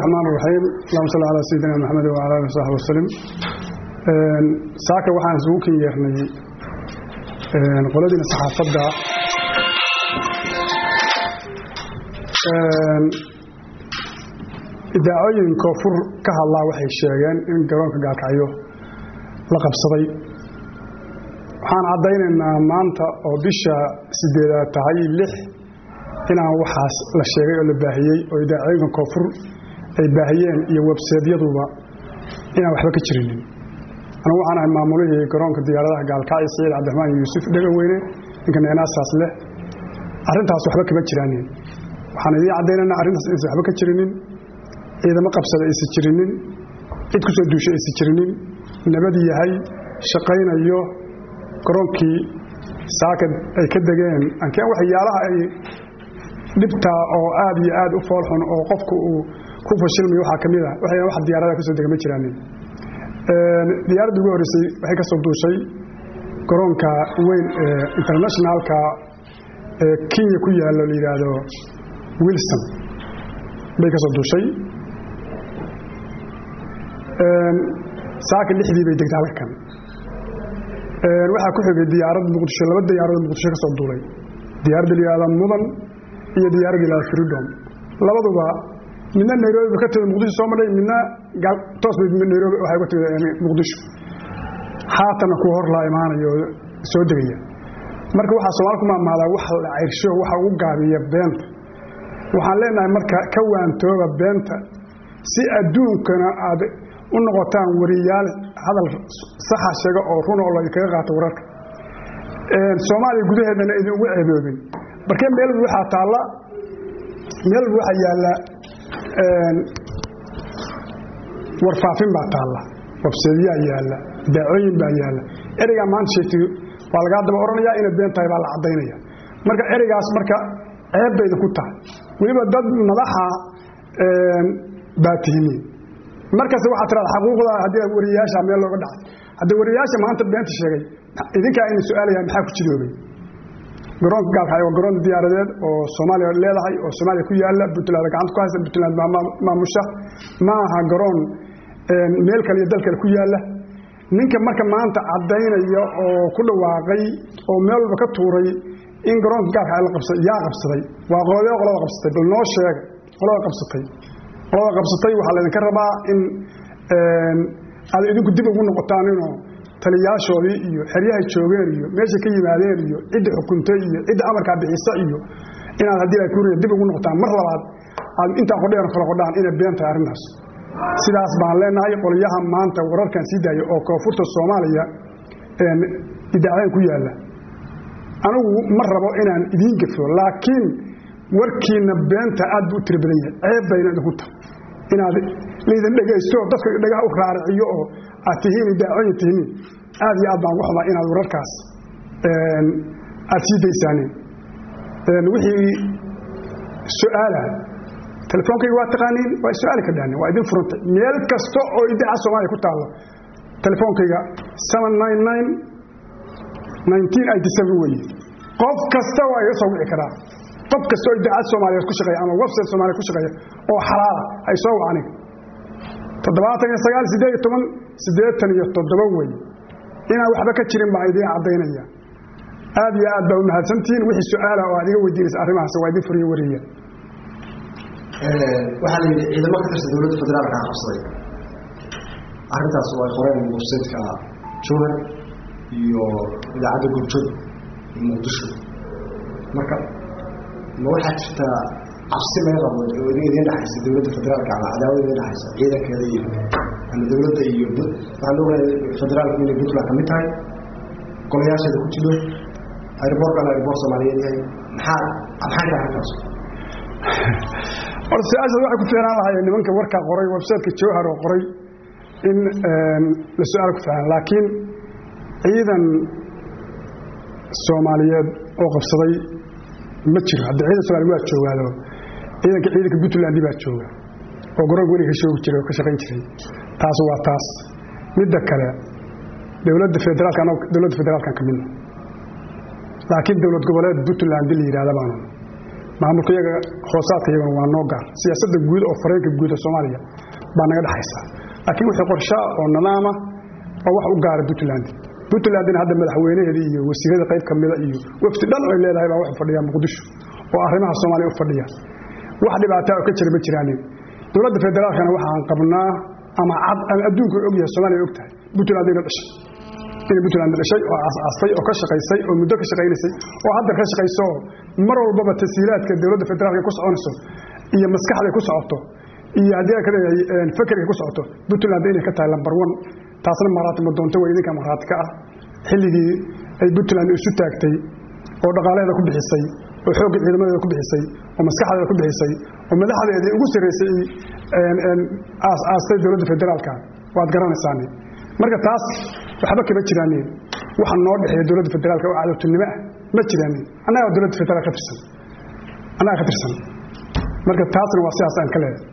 الرحمن الرحيم اللهم صل على سيدنا محمد وعلى اله وصحبه وسلم saaka waxaan isugu kin yeernay qoladiina saxaafadda idaacooyin koonfur ka hadlaa waxay sheegeen in garoonka gaalkacyo la qabsaday waxaan caddaynaynaa maanta oo bisha sideedaad tahay lix inaan waxaas la sheegay oo la baahiyey oo idaacooyinka koonfur ay baahiyeen iyo webseedyaduba inaan waxba ka jirinin anugu waxaan ahay maamulihii garoonka diyaaradaha gaalkacyo saciid cabdiraxmaan yuusuf dhegaweyne ninka neenaasaas leh arrintaas waxba kama jiraanin waxaan idiin caddaynaynaa arrintaas inaysan waxba ka jirinin ciidamo qabsada aysan jirinin cid ku soo duushay aysan jirinin nabad yahay shaqaynayo garoonkii saaka ay ka degeen ankeen waxyaalaha ay dhibtaa oo aad iyo aad u foolxun oo qofku uu ku fashilmayo waxaa ka mid a waxayna wax diyaarada ka soo dega ma jiraanin diyaaradda ugu horreysay waxay ka soo duushay garoonka weyn ee internationalka ee kenya ku yaallo la yidhaahdo wilson bay ka soo duushay saaka lixdii bay degtay halkan waxaa ku xigay diyaarad muqdisho laba diyaaradood muqdisho ka soo duulay diyaaradda la yihahda mudan iyo diyaaradda la yihahda freedom labaduba midna nairobi ba ka timid muqdisho soo madhay midna toos bay nairobi waxay uga timid muqdisho haatanna kuwa hor laa imaanayo oo soo degaya marka waxaa soomaali ku maamaadaa wax la cayrsho waxa ugu gaabiya beenta waxaan leenahay marka ka waantooba beenta si adduunkana aad u noqotaan wariyaal hadal saxa sheega oo runa oo laydinkaga qaato wararka soomaaliya gudaheedana idin ugu ceeboobin markee meel walba waxaa taalla meel walba waxaa yaalla warfaafin baa taalla wabseedyaa yaalla daacooyin baa yaalla ereygaa maanta sheegtay waa lagaa daba odhanayaa inay been tahay baa la caddaynaya marka ereygaas marka ceeb bay idinku tahay weliba dad madaxa baa tihimiin markasta waxaa tiraada xaquuqda haddii wariyayaasha meel looga dhacay haddii wariyayaasha maanta beenta sheegay idinkaa ina su-aalaya maxaa ku jiroobay garoonka gaalkacyo waa garoon diyaaradeed oo soomaaliya leedahay oo soomaaliya ku yaalla puntland gacanta ku haysa puntland maamusha ma aha garoon meel kale iyo dal kale ku yaalla ninka marka maanta caddaynaya oo ku dhawaaqay oo meel walba ka tuuray in garoonka gaalkacyo la qabsa yaa qabsaday waa qoladee qolada qabsatay bal noo sheega qolada qabsatay qolada qabsatay waxaa laydinka rabaa in aad idinku dib ugu noqotaan inoo taliyaashoodii iyo xeryahay joogeen iyo meeshay ka yimaadeen iyo cidda xukuntay iyo cidda amarkaa bixisa iyo inaad haddii ay kuriya dib ugu noqotaan mar labaad aad intaa qodheer kala qodhaan inay been tahay arrintaas sidaas baan leenahay qolyaha maanta wararkan sii daaya oo koonfurta soomaaliya idaacadeen ku yaalla anigu ma rabo inaan idiin gafo laakiin warkiina beenta aad buu u tiro badan yahay ceeb bayna idinku tahay inaad laydin dhegaysto dadka dhagaha u raariciyo oo aad tihiin idaacooyin tihiin aad iyo aad baan ugu xumaa inaad wararkaas aad sii daysaanin wixii su-aala telefoonkayga waa taqaaniin waa su-aali ka dhahnin waa idin furantay meel kasta oo idaaca soomaaliya ku taallo telefoonkayga seven nine nine nineteen eighty seven weeye qof kasta waa iga soo wici karaa qof kasta oo idaacad soomaaliyeed ku shaqeeya ama website soomaaliya ku shaqeeya oo xalaala hay soo wacani toddobaatan iyo sagaal siddeed iyo toban siddeetan iyo toddoba wey inaan waxba ka jirin baan idiin caddaynaya aad iyo aad baa u mahadsantihiin wixii su-aala oo aad iga weydiinaysa arrimahaas waa idin furiyo wariya waxaa la yidhi ciidamo ka tirsan dowladda federaalka qabsaday arrintaas waa qoreen websaytka jowhar iyo idaacadda gurjod iyo muqdisho marka ma waxaa jirtaa cabsi laga qabo oo idiin dhexaysa dowladda federaalka ama cadaawada idiin dhexaysa ciidankeeda iyo ama dowladda iyo waxaan ogahay federaalku inay puntland ka mid tahay golayaasheeda ku jiro airboortkana airboor soomaaliyeed yahay maxaa maxay tahay arrintaas horta su-aashaas waxay ku fiicnaan lahaayeen nimanka warkaa qoray websiteka jowhar oo qoray in la su-aal ku fiicnaan laakiin ciidan soomaaliyeed oo qabsaday ma jiro hadda ciidan somaaliya waa joogaado ciidanka ciidanka puntland baa jooga oo garoonka weliga ka shoogi jiray oo ka shaqayn jiray taas waa taas midda kale dowladda federaalka anag dowladda federaalkan ka midna laakiin dowlad goboleed puntland la yidhahda baanu maamulka iyaga hoosaadka iyaguna waa noo gaar siyaasadda guud oo fareenka guud ee soomaaliya baa naga dhexaysa laakiin wixii qorshaa oo nidaama waa wax u gaara puntland puntlandna hadda madaxweynaheedii iyo wasiirada qayb ka mida iyo wafdi dhan ay leedahay baa wuxuu fadhiyaa muqdisho oo arrimaha soomaaliya u fadhiya wax dhibaataa oo ka jira ma jiraanin dowladda federaalkana waxaan qabnaa ama cad ama adduunku og yahay soomaaliya og tahay puntland ina dhashay inay puntland dhashay oo asaastay oo ka shaqaysay oo muddo ka shaqaynaysay oo hadda ka shaqayso oo mar walbaba tasiilaadka dowladda federaalka ku soconayso iyo maskaxda ku socoto iyo haddii aan ka leeyahay fakerka ku socoto puntland inay ka tahay lambar one taasna maraati ma doonto waa idinka maraati ka ah xilligii ay puntland isu taagtay oo dhaqaalaheeda ku bixisay oo xoogga ciidamadeeda ku bixisay oo maskaxdeeda ku bixisay oo madaxdeedii ugu sarraysay aastay dowladda federaalka waad garanaysaani marka taas waxba kama jiraanin waxa noo dhexeeya dowladda federaalka oo cadowtinimo ah ma jiraanin annagaa dowladda federaal ka tirsan annagaa ka tirsan marka taasna waa sidaas aan ka leedahay